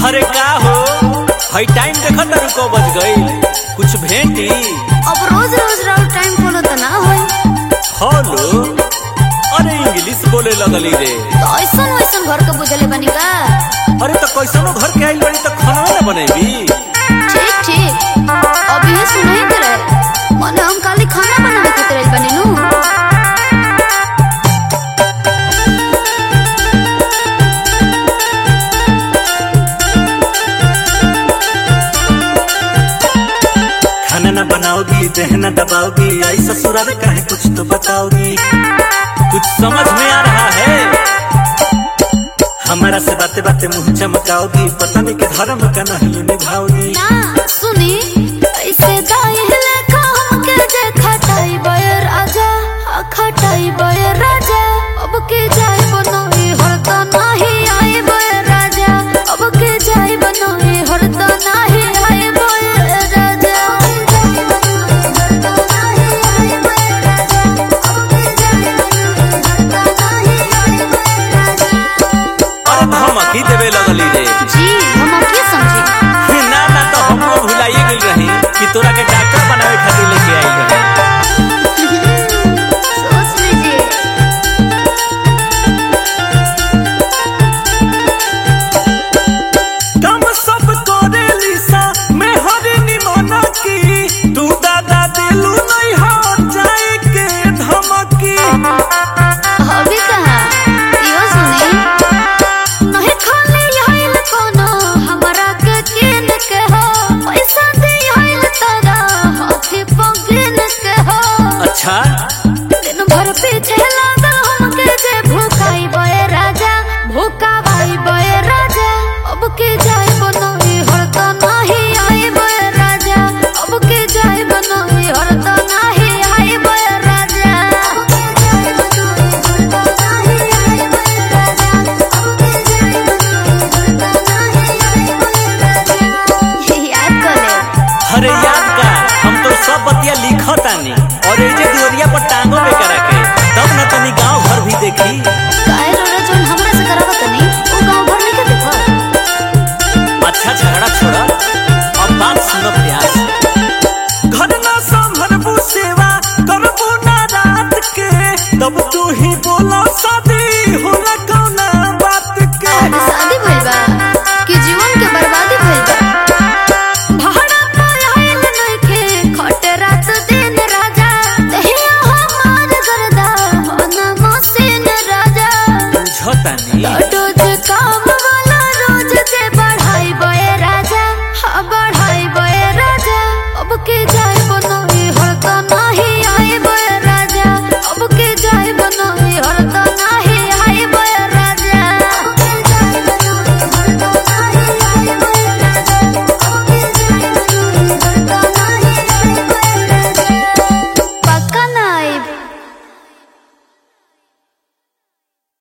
अरे का हो हई टाइम देखत तारू को बज गई कुछ भेंटी अब रोज रोज राउर टाइम फॉलो त ना होई फॉलो अरे इंग्लिश बोले लगली रे तो ऐसन वैसन घर के बुझले बनी का अरे तो कैसनो घर के आइल बड़ी तो खाना ना बनेबी ठीक ठीक अब ये सुनाई दे रहे मने हम खाली खाना बनावे खातिर आइल बनी नु खाना ना बनाओगी दहना दबाओगी आई ससुराल का है कुछ तो बताओगी कुछ समझ में आ रहा है हमारा से बातें बातें मुंह चमकाओगी पता नहीं के धर्म का नहीं निभाओगी ना सुनी ऐसे दाई लेखा हमके जे खटाई बयर राजा आ खटाई बयर राजा अब के जाय बनोई हरता नाही आए बयर राजा अब के जाय बनोई हरता नाही आए बयर राजा अरे धमकी देवे लगली रे जी हम अब की समझी ना ना तो हमको भुलाइए गई रही कि तोरा के डॉक्टर बनावे खातिर लेके आई रही सोच लीजिए कम सब करे लिसा मैं हरी निमना की तू दादा दिलू नहीं हो जाए के धमकी अभी कहा यो सुनी नहीं खाली आइल कोनो हमरा के किन के हो पैसा दे आइल तारा हाथी पगिन के हो अच्छा दिन भर पीछे लगा हमके जे भूखाई बए राजा भूखावाई बए राजा अब के जाय बनोई हरता नाही आई बए राजा अब के जाय बनोई हरता नाही आई बए राजा अब के जाय बनोई हरता नाही आई बए राजा अब के जाय बनोई हरता नाही आई बए राजा याद कर ले अरे याद का हम तो सब बतिया लिखतानी और ये जे दुवरिया पर टांगो पे करा के तब न तनी गांव भर भी देखी काहे रोड़ा जोन हमरा से करावत नहीं वो गांव भर नहीं के देखो अच्छा झगड़ा छोड़ा अब बात सुनो प्यार से घर ना संभरबू सेवा करबू ना रात के तब तू ही बोला शादी होला कौना बात के आज शादी भइल बा कि जीवन के बर्बादी भइल बा भाड़ा पर आइल नइखे खटे रात दिन राजा दहिया हमार गरदा होना मसीन राजा बुझतानी रोज काम वाला रोज जे बढ़ाई बए राजा हाँ बढ़ाई बए राजा अब के